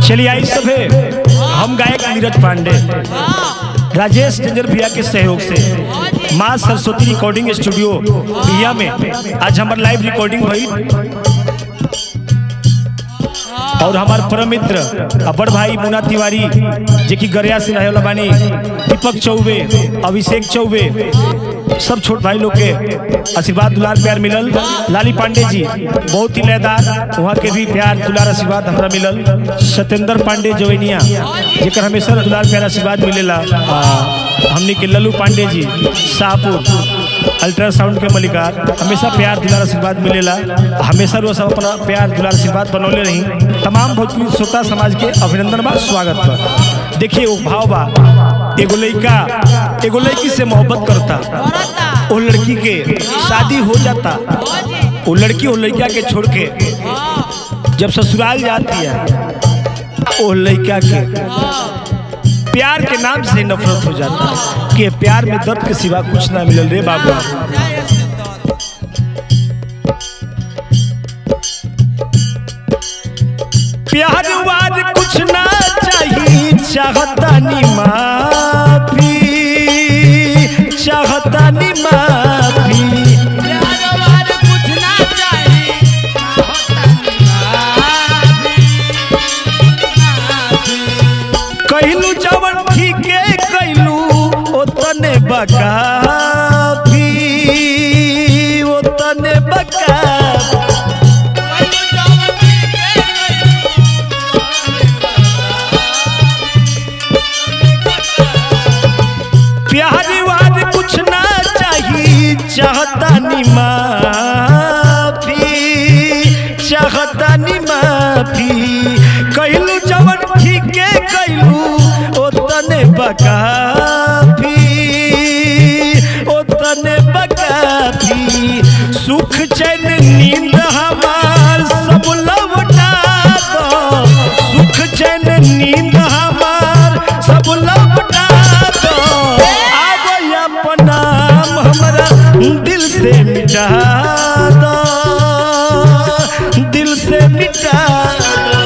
चलिए आई सभे हम गायक नीरज पांडे राजेश टेंजर भैया के सहयोग से माँ सरस्वती रिकॉर्डिंग स्टूडियो भैया में आज हमार लाइव रिकॉर्डिंग हुई और हमार परम मित्र बड़ भाई मुन्ना तिवारी जे की गरिया से रहे वाला बानी दीपक चौबे अभिषेक चौबे सब छोट भाई लोग के आशीर्वाद दुलार प्यार मिलल लाली पांडे जी बहुत ही लयदार वहाँ के भी प्यार दुलार आशीर्वाद हमरा मिलल सत्येंद्र पांडे जोनिया जेकर हमेशा दुलार प्यार आशीर्वाद मिलेला आ, हमनी के लल्लू पांडे जी शाहपुर अल्ट्रासाउंड के मलिकार हमेशा प्यार दुलार आशीर्वाद मिलेला हमेशा वो सब अपना प्यार दुलार आशीर्वाद बनौले रही तमाम भोजपुरी श्रोता समाज के अभिनंदन बा स्वागत बा देखिए वो भाव बा एगो लड़का एगो लड़की से मोहब्बत करता वो लड़की के शादी हो जाता वो लड़की वो लड़का के छोड़ के जब ससुराल जाती है वो लड़का के प्यार के नाम से नफरत हो जाता है कि प्यार में दर्द के सिवा कुछ ना मिलल रे बाबू प्यार वार कुछ ना चाहिए चाहता नी माफी चाहता नी माफी कहलू जवन ठीके कहलू ओतने बकाफी ओतने बकाफी प्यार वार कुछ ना चाहिए चाहता नी माफी चाहता नी माफी कहलू जवन ठीके कहलू ओतने बकाफी ओतने बकाफी सुख चैन नींद हमार सब लौटा दो सुख चैन नींद हमार सब लौटा दो अब अपना हमरा दिल से मिटा दो दिल से मिटा दो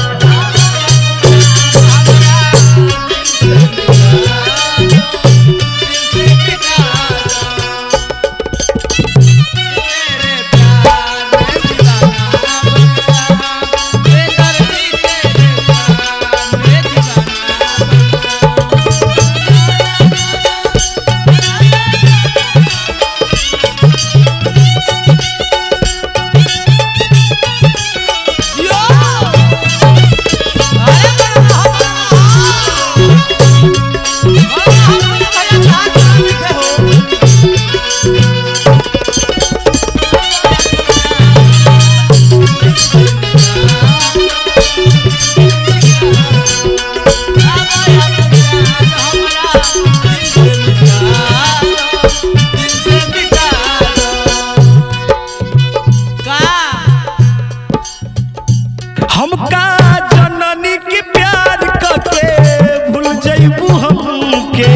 हमका जननी के प्यार करके भूल जइबू हमके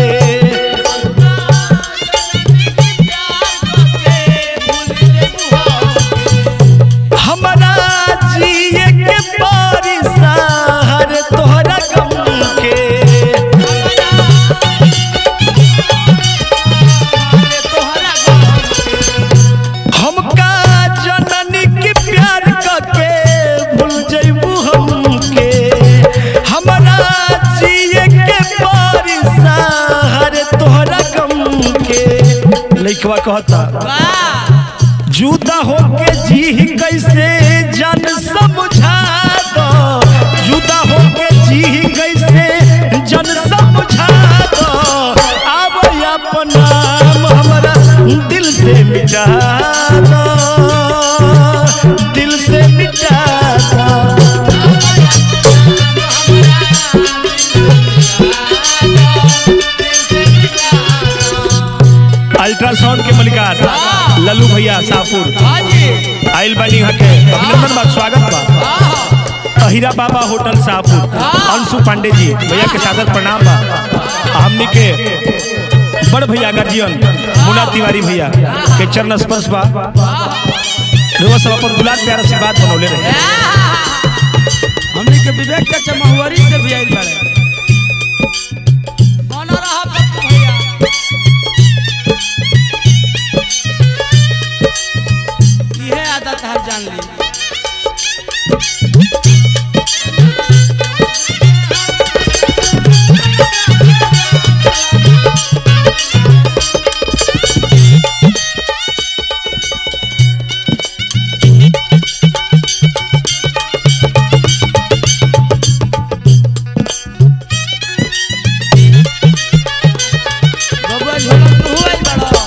हमरा जिए के परिसार तोहरा गम के हमका जननी के प्यार करके भूल जइबू हमके हमरा जिए के परिसार तोहरा गम के लइकवा कहता जुदा होके जी कैसे जन समझा दो जुदा होके जी कैसे जन समझा दो अब अपना हमरा दिल से मिटा दो दिल से मिटा दो अल्ट्रासाउंड के मलिकार लल्लू भैया शाहपुर आइल बानी यहाँ के अभिनंदन बा स्वागत बा अहिरा बाबा होटल शाहपुर अंशु पांडे जी भैया के सादर प्रणाम बा हमनी के बड़ भैया गार्जियन मुन्ना तिवारी भैया के चरण स्पर्श बा रोज सब अपन दुलार प्यार आशीर्वाद बनौले रहे हमनी के विवेक के चमहुआरी से भी आइल बाड़े बना रहा पप्पू भैया इहे आदत हर जान ली बबुआ झोला तू आइल बाड़ो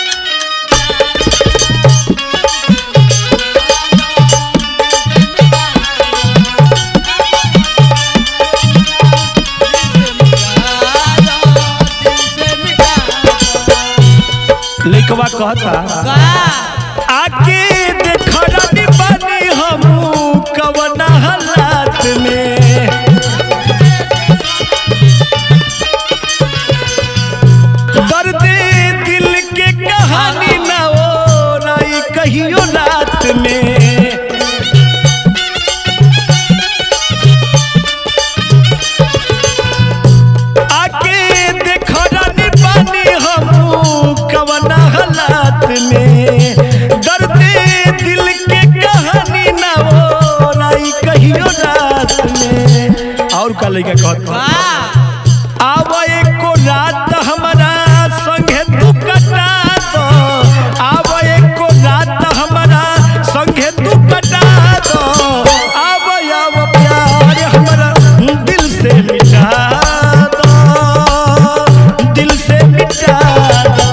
लइकवा कहता आके देखनी बानी हमू कवना हालात में दर्द दिल के कहानी ना हो रही कहियो रात में आके देखनी बानी हमू कवना हालात में दर्द दिल के कहानी ना हो रही कहियो रात में और का लइका कहता आव एको रात हमारा संगे तू कटा दो आव एको रात हमारा संगे तू कटा दो आव आव प्यार हमारा दिल से मिटा दो दिल से मिटा दो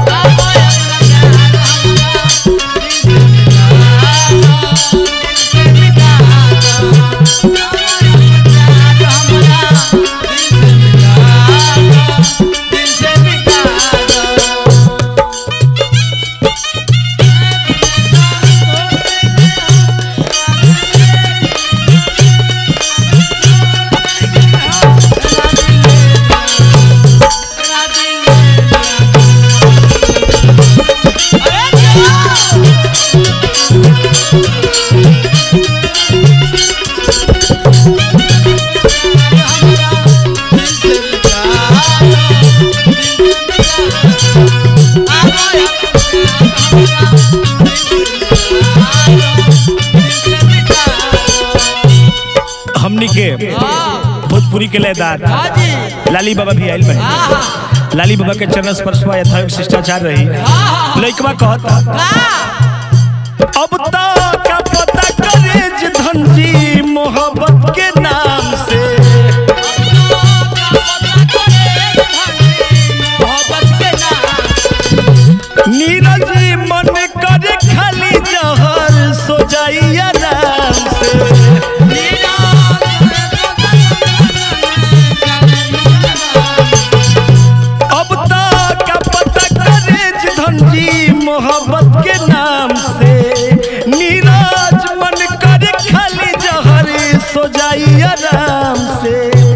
हमनी के भोजपुरी के लयदार लाली बाबा भी आयल बने लाली बाबा के चरण स्पर्श हुआ यथायोग शिष्टाचार रही लइकवा कहता अब तो का पता करे जे धनजी मोहब्बत के नाम से नीरज मन करे खाली जहर सो जाई आराम से अब तक का पता करे जे धनजी मोहब्बत के नाम से नीरज मन करे खाली जहर सो जाई आराम से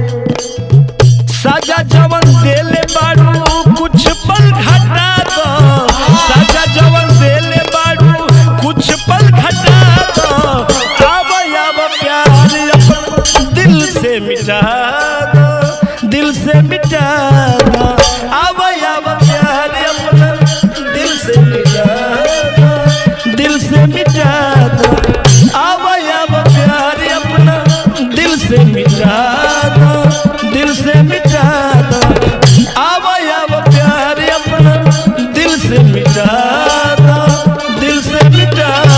सजा जवन देले बाड़ू कुछ पल घटा दो सजा जवन देले बाड़ू कुछ पल घटा दो आब आब प्यार अपन दिल से मिटा दो दिल से मिटा दो आब आब प्यार अपना दिल से मिटा दो दिल से मिटा दो आब आब प्यार अपना दिल से मिटा दो दिल से मिटा दो आब आब प्यार अपना दिल से मिटा दो दिल से मिटा